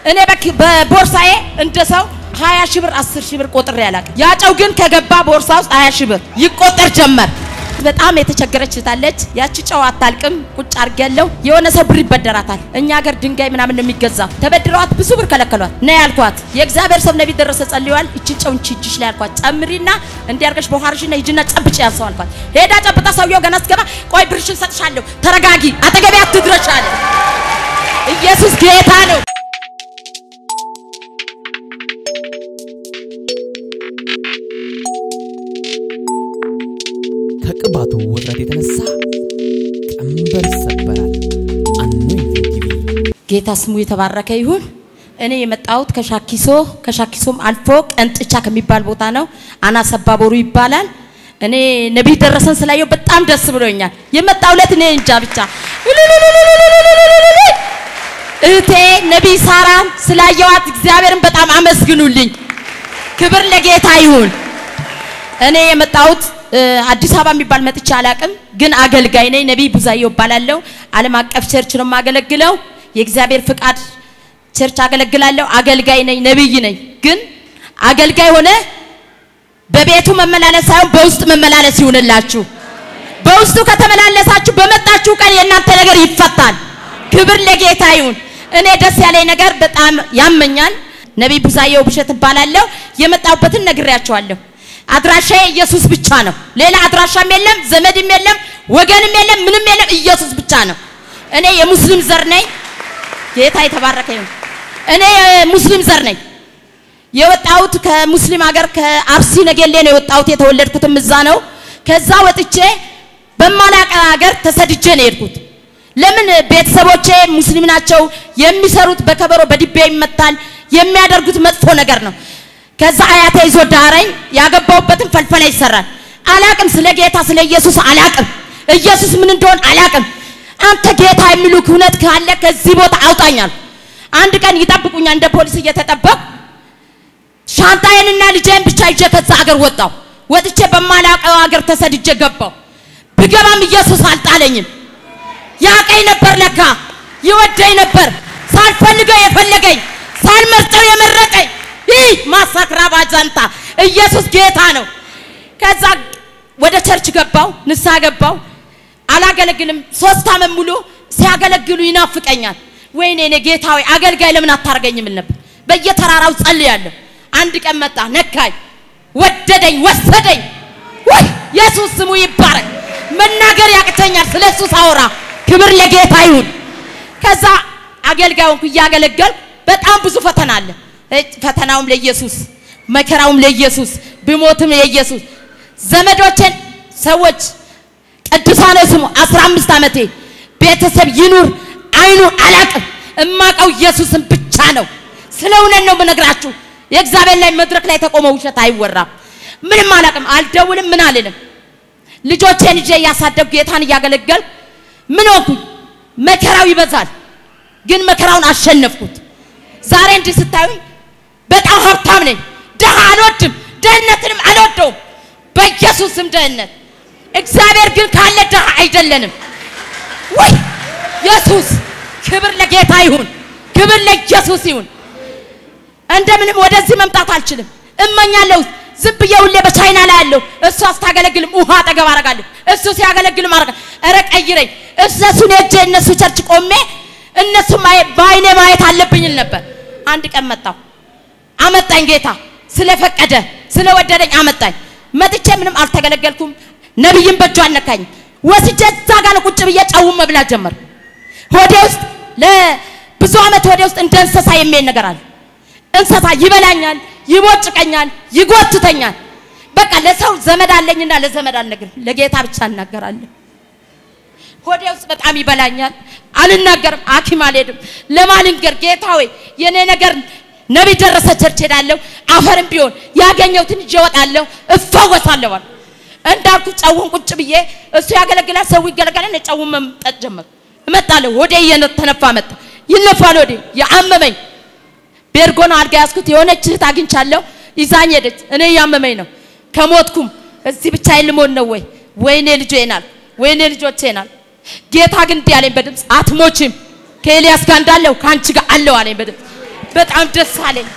እኔ በክ- በቦርሳዬ እንደ ሰው ሀያ ሺህ ብር አስር ሺህ ብር ቆጥሬ አላውቅም። ያ ጨው ግን ከገባ ቦርሳ ውስጥ ሀያ ሺህ ብር ይቆጠር ጀመር። በጣም የተቸገረች እህታለች። ያቺ ጨው አታልቅም። ቁጭ አድርጌያለሁ። የሆነ ሰው ብር ይበደራታል። እኛ ሀገር ድንጋይ ምናምን ነው የሚገዛው። ተበድረዋት ብዙ ብር ከለከሏት። ነይ ያልኳት የእግዚአብሔር ሰው ነቢይ ደረሰ ጸልየዋል። እችን ጨው እንቺ እጅሽ ላይ አልኳት። ጨምሪና እንዲያርገሽ በኋርሽና ሂጂና ጨብጭ ያልሰው አልኳት። ሄዳ ጨብጣ ሰውየው ገና ስገባ ቆይ ብርሽን ሰጥሻለሁ፣ ተረጋጊ፣ አጠገቤ አትድረሽ አለ። ኢየሱስ ጌታ ነው። ከቅባቱ ውጥረት የተነሳ ቀንበር ይሰበራል። አኖይንቲንግ ቲቪ ጌታ ስሙ የተባረከ ይሁን። እኔ የመጣሁት ከሻኪሶ ከሻኪሶም አልፎ ቀንጥቻ ከሚባል ቦታ ነው። አናስ አባቦሩ ይባላል። እኔ ነቢይ ደረሰን ስላየው በጣም ደስ ብሎኛል። የመጣሁለት እኔ እንጃ ብቻ እህቴ ነቢይ ሳራን ስላየዋት እግዚአብሔርን በጣም አመስግኑልኝ። ክብር ለጌታ ይሁን። እኔ የመጣሁት እ፣ አዲስ አበባ የሚባል መጥቼ አላቅም፣ ግን አገልጋይ ነኝ። ነቢይ ቡዛየው እባላለሁ። ዓለም አቀፍ ቸርች ነው የማገለግለው። የእግዚአብሔር ፍቃድ ቸርች አገለግላለሁ። አገልጋይ ነኝ፣ ነቢይ ነኝ። ግን አገልጋይ ሆነ በቤቱ መመላለስ ሳይሆን በውስጥ መመላለስ ይሁንላችሁ። በውስጡ ከተመላለሳችሁ በመጣችሁ ቀን የእናንተ ነገር ይፈታል። ክብር ለጌታ ይሁን። እኔ ደስ ያለኝ ነገር በጣም ያመኛል። ነቢይ ቡዛየው ብሸት እባላለሁ። የመጣሁበትን ነግሬያቸዋለሁ። አድራሻዬ ኢየሱስ ብቻ ነው። ሌላ አድራሻም የለም፣ ዘመድም የለም፣ ወገንም የለም፣ ምንም የለም። ኢየሱስ ብቻ ነው። እኔ የሙስሊም ዘር ነኝ። ጌታ የተባረከ ይሁን። እኔ የሙስሊም ዘር ነኝ። የወጣሁት ከሙስሊም ሀገር ከአርሲ ነገሌ ነው የወጣሁት። የተወለድኩትም እዛ ነው። ከዛ ወጥቼ በማላቀ ሀገር ተሰድጄ ነው የሄድኩት። ለምን ቤተሰቦቼ ሙስሊም ናቸው። የሚሰሩት በከበሮ በድቤ ይመታል። የሚያደርጉት መጥፎ ነገር ነው። ከዛ አያቴ ይዞ ዳረኝ። ያገባሁበትን ፈልፈላ ይሰራል። አላቅም፣ ስለ ጌታ ስለ ኢየሱስ አላቅም። ኢየሱስ ምን እንደሆን አላቅም። አንተ ጌታ የሚሉክ እውነት ካለ ከዚህ ቦታ አውጣኛል። አንድ ቀን ይጠብቁኛል እንደ ፖሊስ እየተጠበቅ ሻንጣዬንና ልጄን ብቻ ይዤ ከዛ አገር ወጣሁ። ወጥቼ በማላውቀው አገር ተሰድጄ ገባሁ። ብገባም ኢየሱስ አልጣለኝም። ያቀኝ ነበር ለካ ይወደኝ ነበር። ሳልፈልገው የፈለገኝ ሳልመርጠው የመረጠኝ ይህ ማሳክራ ባጃንታ ኢየሱስ ጌታ ነው። ከዛ ወደ ቸርች ገባው፣ ንስሐ ገባው። አላገለግልም። ሶስት ዓመት ሙሉ ሲያገለግሉ ይናፍቀኛል። ወይኔ እኔ ጌታ ሆይ አገልጋይ ለምን አታርገኝም እል ነበር። በየተራራው ጸልያለሁ። አንድ ቀን መጣ፣ ነካኝ፣ ወደደኝ፣ ወሰደኝ። ወይ ኢየሱስ ስሙ ይባረክ። መናገር ያቅተኛል ስለ እሱ ሳወራ። ክብር ለጌታ ይሁን። ከዛ አገልጋይ ሆንኩ፣ እያገለገልኩ በጣም ብዙ ፈተና አለ። እጭ ፈተናውም ለኢየሱስ መከራውም ለኢየሱስ ብሞትም ለኢየሱስ ዘመዶቼን ሰዎች ቅዱሳነ ስሙ 15 ዓመቴ ቤተሰብ ይኑር አይኑር አላቅም። እማቀው ኢየሱስን ብቻ ነው። ስለ እውነት ነው የምነግራችሁ። የእግዚአብሔር ላይ መድረክ ላይ ተቆመ ውሸት አይወራም። ምንም አላቅም። አልደውልም፣ ምን አልልም። ልጆቼን ይዤ እያሳደግኩ ጌታን እያገለገልኩ ምን ሆንኩኝ? መከራው ይበዛል፣ ግን መከራውን አሸነፍኩት። ዛሬ እንዲህ ስታዩኝ በጣም ሀብታም ነኝ። ድሃ አልወድም፣ ድህነትንም አልወደውም። በኢየሱስም ድህነት እግዚአብሔር ግን ካለ ድሃ አይደለንም። ወይ ኢየሱስ ክብር ለጌታ ይሁን፣ ክብር ለኢየሱስ ይሁን። እንደምንም ወደዚህ መምጣት አልችልም፣ እመኛለሁ። ዝም ብዬ ሁሌ በቻይና ላይ ያለው እሱ አስታገለግልም ውሃ አጠገብ አረጋለሁ፣ እሱ ሲያገለግልም አረጋ ኧረ ቀይረኝ። እነሱን ሄጄ እነሱ ቸርች ቆሜ እነሱ በአይኔ ማየት አለብኝ እል ነበር። አንድ ቀን መጣሁ፣ አመጣኝ ጌታ ስለፈቀደ ስለወደደኝ አመጣኝ። መጥቼ ምንም አልተገለገልኩም። ነቢይም በእጁ አልነካኝ። ወስጄ እዛ ጋር ነው ቁጭ ብዬ ጨውን መብላት ጀመርኩ። ሆዴ ውስጥ ለብዙ ዓመት ሆዴ ውስጥ እንደ እንስሳ የሚሄድ ነገር አለ። እንስሳ ይበላኛል፣ ይቦጭቀኛል፣ ይጎትተኛል። በቃ ለሰው ዘመድ አለኝና ለዘመድ አልነግርም፣ ለጌታ ብቻ እናገራለሁ። ሆዴ ውስጥ በጣም ይበላኛል፣ አልናገርም፣ ሐኪም አልሄድም። ለማልንገር ጌታ ሆይ የኔ ነገር ነቢይ ደረሰ ቸርች ሄዳለሁ፣ አፈርም ቢሆን ያገኘሁትን ይዤ እወጣለሁ፣ እፈወሳለሁ አልኩ። እንዳልኩ ጨውን ቁጭ ብዬ እሱ ያገለግላል፣ ሰው ይገለገላል። እኔ ጨውን መምጠጥ ጀመርኩ። እመጣለሁ፣ ሆዴ እየተነፋ መጣ፣ ይነፋል ሆዴ ያመመኝ ቤርጎ ነው አልጋ ያዝኩት። የሆነች እህት አግኝቻለሁ፣ ይዛኝ ሄደች። እኔ እያመመኝ ነው፣ ከሞትኩም እዚህ ብቻዬን ልሞት ነው ወይ? ወይኔ ልጄን አልኩ፣ ወይኔ ልጆቼን አልኩ። ጌታ ግን እንዲህ አለኝ በድምፅ አትሞችም፣ ከኤልያስ ጋር እንዳለሁ ከአንቺ ጋር አለው አለኝ በድምፅ በጣም ደስ አለኝ።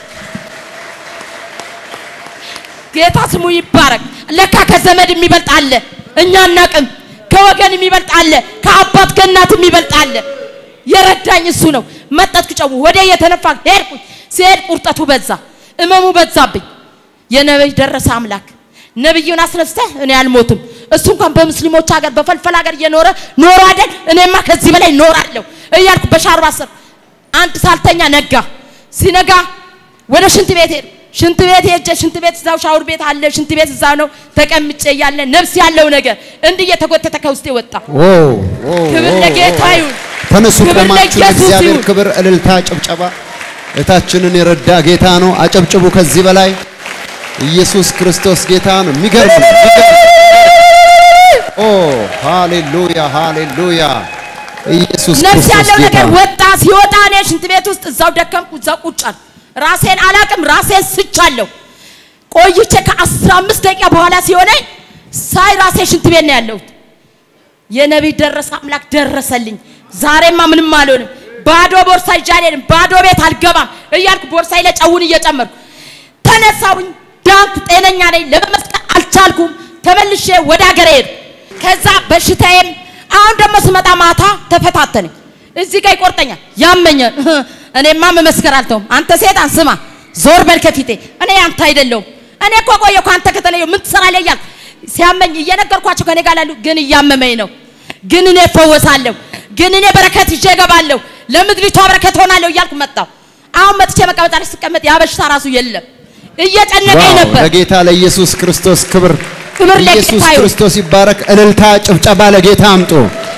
ጌታ ስሙ ይባረክ። ለካ ከዘመድ የሚበልጥ አለ፣ እኛ አናቅም። ከወገን የሚበልጥ አለ፣ ከአባት ከእናት የሚበልጥ አለ። የረዳኝ እሱ ነው። መጠጥኩ ጨው ወደ የተነፋ ሄድኩኝ። ሲሄድ ቁርጠቱ በዛ፣ እመሙ በዛብኝ። የነብይ ደረሰ አምላክ ነብዩን አስነስተህ እኔ አልሞትም። እሱ እንኳን በሙስሊሞች ሀገር በፈልፈል ሀገር እየኖረ ኖሮ አይደል እኔማ ከዚህ በላይ ኖራለሁ እያልኩ በሻርባ ስር አንድ ሳልተኛ ነጋ። ሲነጋ ወደ ሽንት ቤት ሄድ ሽንት ቤት ሄጄ ሽንት ቤት እዛው ሻውር ቤት አለ ሽንት ቤት እዛ ነው ተቀምጬ እያለ ነፍስ ያለው ነገር እንዲህ እየተጎተተ ከውስጤ ወጣ። ኦ ኦ ክብር ኦ፣ ለጌታ ኦ። ይሁን። ተነሱ ክብር ቆማችሁ ለኢየሱስ ለእግዚአብሔር ይሁን። ክብር፣ እልልታ፣ ጭብጨባ። እታችንን የረዳ ጌታ ነው። አጨብጭቡ። ከዚህ በላይ ኢየሱስ ክርስቶስ ጌታ ነው። የሚገርም ነው፣ የሚገርም ነው። ኦ ሃሌሉያ፣ ሃሌሉያ። ኢየሱስ ነፍስ ክርስቶስ ያለው ጌታ ነገር ነው። ወጣ። ሲወጣ እኔ ሽንት ቤት ውስጥ እዛው ደከምኩ፣ እዛው ቁጭ አልኩ። ራሴን አላቅም፣ ራሴን ስቻለሁ። ቆይቼ ከአስራ አምስት ደቂቃ በኋላ ሲሆነኝ ሳይ ራሴ ሽንት ቤት ነው ያለሁት። የነቢይ ደረሰ አምላክ ደረሰልኝ። ዛሬማ ምንም አልሆንም። ባዶ ቦርሳ ይዤ አልሄድም፣ ባዶ ቤት አልገባም እያልኩ ቦርሳዬ ላይ ጨውን እየጨመርኩ ተነሳሁኝ። ዳንኩ፣ ጤነኛ ነኝ። ለመመስከር አልቻልኩም። ተመልሼ ወደ ሀገር ሄድኩ። ከዛ በሽታዬም አሁን ደግሞ ስመጣ ማታ ተፈታተነኝ። እዚህ ጋር ይቆርጠኛል፣ ያመኛል። እኔማ መመስከር አልተውም። አንተ ሴጣን ስማ፣ ዞር በል ከፊቴ። እኔ አንተ አይደለሁም። እኔ እኮ ቆየሁ ከአንተ ከተለየሁ ምን ትሰራለህ እያልኩ ሲያመኝ እየነገርኳቸው ከኔ ጋር ላሉ ግን እያመመኝ ነው። ግን እኔ እፈወሳለሁ፣ ግን እኔ በረከት ይዤ እገባለሁ፣ ለምድሪቷ በረከት ሆናለሁ እያልኩ መጣሁ። አሁን መጥቼ መቀመጫ ላይ ስቀመጥ ያ በሽታ ራሱ የለም። እየጨነቀኝ ዋው! ነበር። ለጌታ ለኢየሱስ ክርስቶስ ክብር ክብር ለጌታ ኢየሱስ ይሁን። ክርስቶስ ይባረክ። እልልታ፣ ጭብጨባ ለጌታ አምጡ።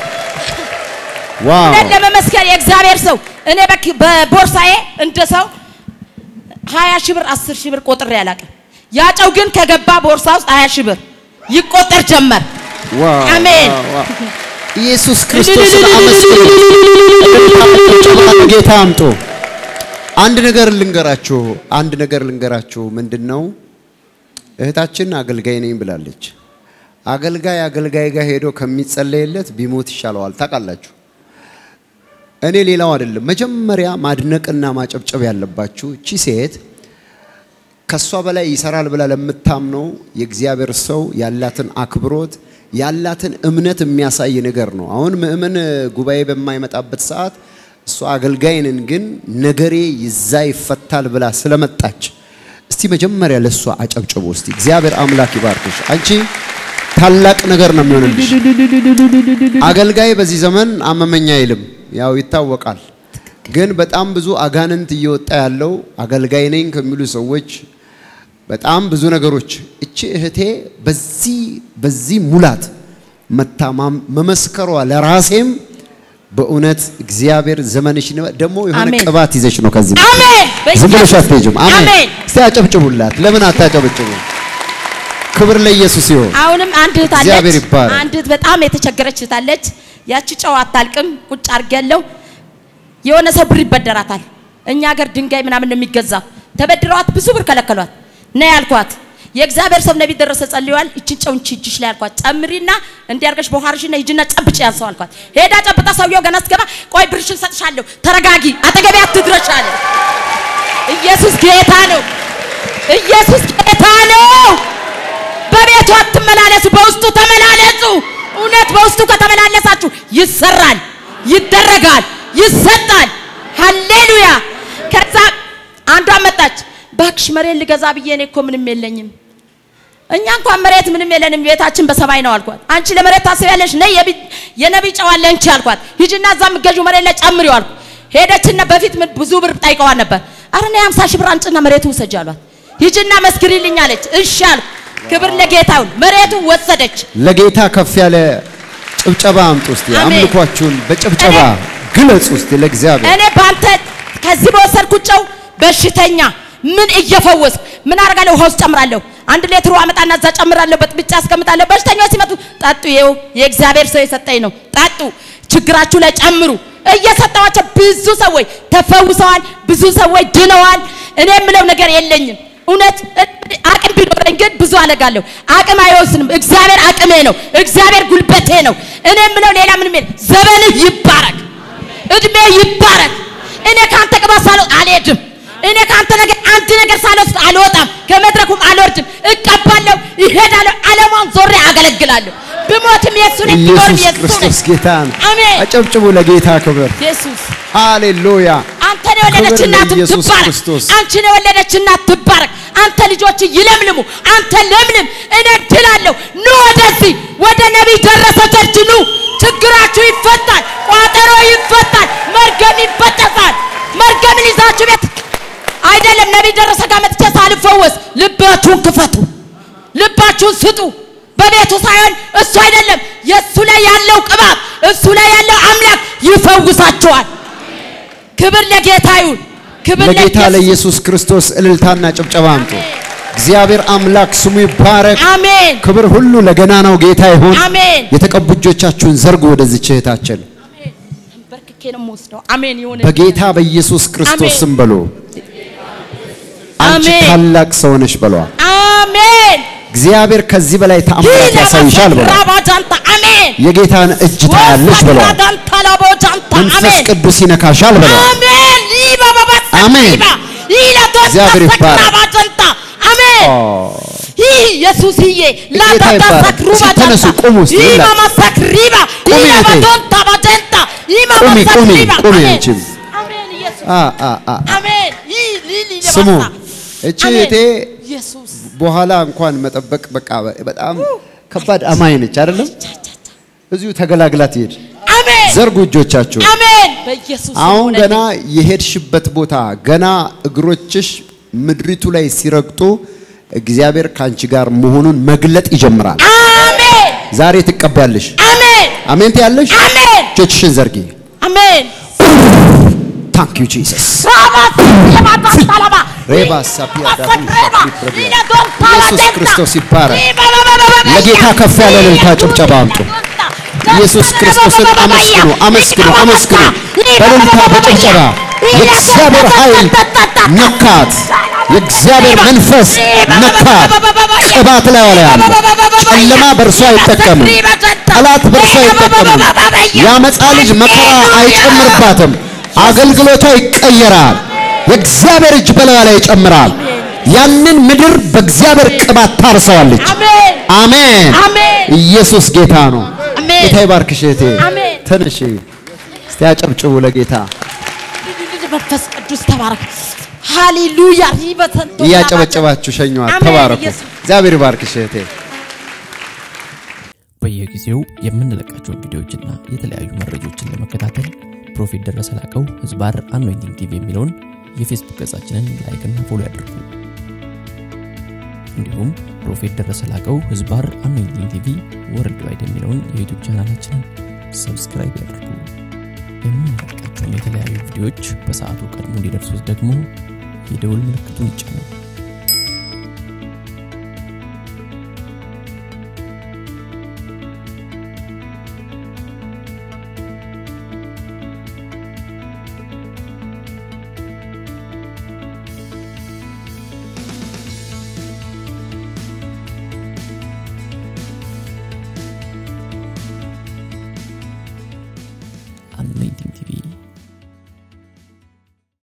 ዋው እውነት ለመመስከር የእግዚአብሔር ሰው እኔ በክ- በቦርሳዬ እንደ ሰው ሀያ ሺህ ብር አስር ሺህ ብር ቆጥሬ አላውቅም። ያጨው ግን ከገባ ቦርሳ ውስጥ ሀያ ሺህ ብር ይቆጠር ጀመር። ዋው አሜን። ዋው፣ ዋው። ኢየሱስ ክርስቶስን አመስግኑ። እልልታ፣ ጭብጨባ ለጌታ አምጡ። አንድ ነገር ልንገራችሁ፣ አንድ ነገር ልንገራችሁ። ምንድን ነው እህታችን አገልጋይ ነኝ ብላለች። አገልጋይ አገልጋይ ጋር ሄዶ ከሚጸለይለት ቢሞት ይሻለዋል። ታውቃላችሁ። እኔ ሌላው አይደለም። መጀመሪያ ማድነቅና ማጨብጨብ ያለባችሁ እቺ ሴት ከሷ በላይ ይሰራል ብላ ለምታምነው የእግዚአብሔር ሰው ያላትን አክብሮት ያላትን እምነት የሚያሳይ ነገር ነው። አሁን ምእመን ጉባኤ በማይመጣበት ሰዓት እሷ አገልጋይንን ግን ነገሬ ይዛ ይፈታል ብላ ስለመጣች እስቲ መጀመሪያ ለእሷ አጨብጭቡ። እስቲ እግዚአብሔር አምላክ ይባርክሽ። አንቺ ታላቅ ነገር ነው የሚሆንልሽ። አገልጋይ በዚህ ዘመን አመመኛ አይልም፣ ያው ይታወቃል። ግን በጣም ብዙ አጋንንት እየወጣ ያለው አገልጋይ ነኝ ከሚሉ ሰዎች በጣም ብዙ ነገሮች እቺ እህቴ በዚህ በዚህ ሙላት መታማም መመስከሯ ለራሴም በእውነት እግዚአብሔር ዘመንሽ ደግሞ የሆነ አሜን። ቅባት ይዘሽ ነው ከዚህ አሜን። ዝም ብለሽ አትሄጂም። አሜን። አሜን። እስቲ አጨብጭቡላት። ለምን አታጨብጭቡ? ክብር ለኢየሱስ ይሁን። አሁንም አንድ እህት እግዚአብሔር አለች። ይባረክ። አንድ እህት በጣም የተቸገረች እህት አለች። ያቺ ጨው አታልቅም። ቁጭ አድርጌያለሁ። የሆነ ሰው ብር ይበደራታል። እኛ ሀገር ድንጋይ ምናምን ነው የሚገዛው። ተበድረዋት ብዙ ብር ከለከሏት። ነይ ያልኳት የእግዚአብሔር ሰው ነቢይ ደረሰ ጸልየዋል። እችን ጨው እንቺ እጅሽ ላይ አልኳት። ጨምሪና እንዲያርገሽ በኋርሽና ሂጂና ጨብጭ ያንሰው አልኳት። ሄዳ ጨብጣ ሰውየው ገና ስትገባ ቆይ ብርሽን ሰጥሻለሁ፣ ተረጋጊ፣ አጠገቤ አትድረሽ አለ። ኢየሱስ ጌታ ነው። ኢየሱስ ጌታ ነው። በቤቱ አትመላለሱ፣ በውስጡ ተመላለሱ። እውነት በውስጡ ከተመላለሳችሁ ይሰራል፣ ይደረጋል፣ ይሰጣል። ሃሌሉያ። ከዛ አንዷ መጣች። ባክሽ መሬት ልገዛ ብዬ እኔ እኮ ምንም የለኝም። እኛ እንኳን መሬት ምንም የለንም፣ ቤታችን በሰማይ ነው አልኳት። አንቺ ለመሬት ታስቢያለሽ? ነይ የቢ- የነቢይ ጨው አለ እንቺ አልኳት። ሂጂና እዛ የምትገዢው መሬት ላይ ጨምሪው አልኩ። ሄደችና በፊት ምን ብዙ ብር ጠይቀዋል ነበር። አረ ነይ 50 ሺህ ብር አንጭና መሬቱ ውሰጂ አሏት። ሂጂና መስክሪልኝ አለች። እሺ አልኩ። ክብር ለጌታ ይሁን። መሬቱን ወሰደች። ለጌታ ከፍ ያለ ጭብጨባ አምጡ እስቲ። አሜን። አምልኳችሁን በጭብጨባ እኔ- ግለጹ እስቲ ለእግዚአብሔር። እኔ በአንተ ከዚህ በወሰድኩት ጨው በሽተኛ ምን እየፈወስኩ ምን አደርጋለሁ? ውሃ ውስጥ ጨምራለሁ። አንድ ሌትር ውሃ አመጣና እዛ ጨምራለሁ፣ በጥብጬ አስቀምጣለሁ። በሽተኞች ሲመጡ ጠጡ፣ ይኸው የእግዚአብሔር ሰው የሰጠኝ ነው፣ ጠጡ፣ ችግራችሁ ላይ ጨምሩ። እየሰጠዋቸው ብዙ ሰዎች ተፈውሰዋል፣ ብዙ ሰዎች ድነዋል። እኔ የምለው ነገር የለኝም። እውነት አቅም ቢኖረኝ ግን ብዙ አለጋለሁ። አቅም አይወስንም። እግዚአብሔር አቅሜ ነው። እግዚአብሔር ጉልበቴ ነው። እኔ የምለው ሌላ ምንም የለም። ዘመንህ ይባረክ፣ እድሜ ይባረክ። እኔ ከአንተ ቅባት ሳልወጥ አልሄድም። ከእናንተ ነገር አንድ ነገር ሳልወስድ አልወጣም፣ ከመድረኩም አልወርድም። እቀባለሁ፣ ይሄዳለሁ፣ ዓለሟን ዞሬ አገለግላለሁ። ብሞትም የእሱ ነኝ፣ ብኖርም ኢየሱስ የእሱ ነኝ። ክርስቶስ ጌታ ነው። አሜን። አጨብጭቡ ለጌታ ክብር። ኢየሱስ ሃሌሉያ። አንተን የወለደች ክብር እናት ለኢየሱስ ትባረክ። ክርስቶስ። አንቺን የወለደች እናት ትባረክ። አንተ ልጆች ይለምልሙ። አንተ ለምልም። እኔ ድላለሁ። ኑ ወደዚህ ወደ ነቢይ ደረሰ ቸርች ኑ። ችግራችሁ ይፈታል። ቋጠሮ ይፈታል። መርገም ይበጠሳል። መርገምን ይዛችሁ ቤት አይደለም ነቢይ ደረሰ ጋር መጥቼ ሳልፈወስ ልባችሁን ክፈቱ። ልባችሁን ስጡ። በቤቱ ሳይሆን እሱ አይደለም የእሱ ላይ ያለው ቅባት እሱ ላይ ያለው አምላክ ይፈውሳችኋል። ክብር ለጌታ ይሁን። ክብር ለጌታ ለኢየሱስ። ለኢየሱስ ክርስቶስ እልልታና ጭብጨባ አምጡ። እግዚአብሔር አምላክ ስሙ ይባረክ። አሜን ክብር ሁሉ ለገናናው ጌታ ይሁን። አሜን። የተቀቡ እጆቻችሁን ዘርጉ ወደዚች እህታችን በርክኬ ነው የምወስደው። አሜን ይሁን። በጌታ በኢየሱስ ክርስቶስ አሜን። ስም በሉ። አንቺ አሜን። ታላቅ ሰው ነሽ በሏ። አሜን እግዚአብሔር ከዚህ በላይ ተአምራት ያሳይሻል በሏ። ራባጃንታ አሜን የጌታን እጅ ታያለሽ በሏ። ወሰራዳንታ ላቦጃንታ መንፈስ አሜን ቅዱስ ይነካሻል በሏ። አሜን ሊባ ባባሳ አሜን። ሊባ ይለቶታ እግዚአብሔር ይባረክ። ሰክራባጃንታ አሜን ይህ ኢየሱስዬ ላዳዳ ይባረክ። ሰክሩ እስኪ ተነሱ፣ ቁሙ እስኪ ይህ ሁላችሁ። ማማ ሰክሪባ ቁሚ ይህ እህቴ። ማማዶንታ ባጀንታ ይህ ማማ ቁሚ፣ ቁሚ፣ ሰክሪባ ቁሚ አሜን አንቺም። አሜን ኢየሱስ አ አ አ አሜን ይህ ሊሊ ስሙ ለባሳ እቺ አሜን። እህቴ ኢየሱስ በኋላ እንኳን መጠበቅ በቃ በጣም ከባድ አማኝ ነች አይደለም። እዚሁ ተገላግላ ትሄድ። አሜን ዘርጉ እጆቻችሁ። አሜን በኢየሱስ ስም አሁን ሆነልኝ። ገና የሄድሽበት ቦታ ገና እግሮችሽ ምድሪቱ ላይ ሲረግጡ እግዚአብሔር ከአንቺ ጋር መሆኑን መግለጥ ይጀምራል። አሜን ዛሬ ትቀባለሽ። አሜን አሜን ትያለሽ። አሜን እጆችሽን ዘርጊ። አሜን ታንክ ዩ ጂሰስ። ራባስ የማታስታላባ ሬባ ሳፒያ ዳሩ ሻፒ ፕረቢያ። ኢየሱስ ክርስቶስ ይባረክ። ለጌታ ከፍ ያለ እልልታ ጭብጨባ አምጡ። ኢየሱስ ክርስቶስን አመስግኑ፣ አመስግኑ፣ አመስግኑ። በእልልታ በጭብጨባ የእግዚአብሔር ኃይል ነካት። የእግዚአብሔር መንፈስ ነካት። ቅባት ላይ ዋላ ያለ ጨለማ በእርሷ አይጠቀምም። ጠላት በእርሷ አይጠቀምም። የአመፃ ልጅ መከራ አይጨምርባትም። አገልግሎቷ ይቀየራል። የእግዚአብሔር እጅ በላዩ ላይ ይጨምራል። ያንን ምድር በእግዚአብሔር ቅባት ታርሰዋለች። አሜን አሜን። አሜን ኢየሱስ ጌታ ነው። አሜን። ጌታ ይባርክሽ እህቴ። አሜን። ተነሺ እስቲ አጨብጭቡ ለጌታ። መንፈስ ቅዱስ ተባረክ ሃሌሉያ ይበተንቶ እያጨበጨባችሁ ሸኘዋት። አሜን። ተባረኩ። ኢየሱስ እግዚአብሔር ይባርክሽ እህቴ። በየጊዜው የምንለቃቸውን ቪዲዮዎችና የተለያዩ መረጃዎችን ለመከታተል ፕሮፌት ደረሰ ላቀው ህዝባር አኖይንቲንግ ቲቪ የሚለውን የፌስቡክ ገጻችንን ላይክና ፎሎ ያድርጉ። እንዲሁም ፕሮፌት ደረሰ ላቀው ህዝባር አኖይንቲንግ ቲቪ ወርልድ ዋይድ የሚለውን የዩቱብ ቻናላችንን ሰብስክራይብ ያድርጉ። የምንለቃቸውን የተለያዩ ቪዲዮዎች በሰዓቱ ቀድሞ እንዲደርሱት ደግሞ የደውል ምልክቱን ይጫኑ።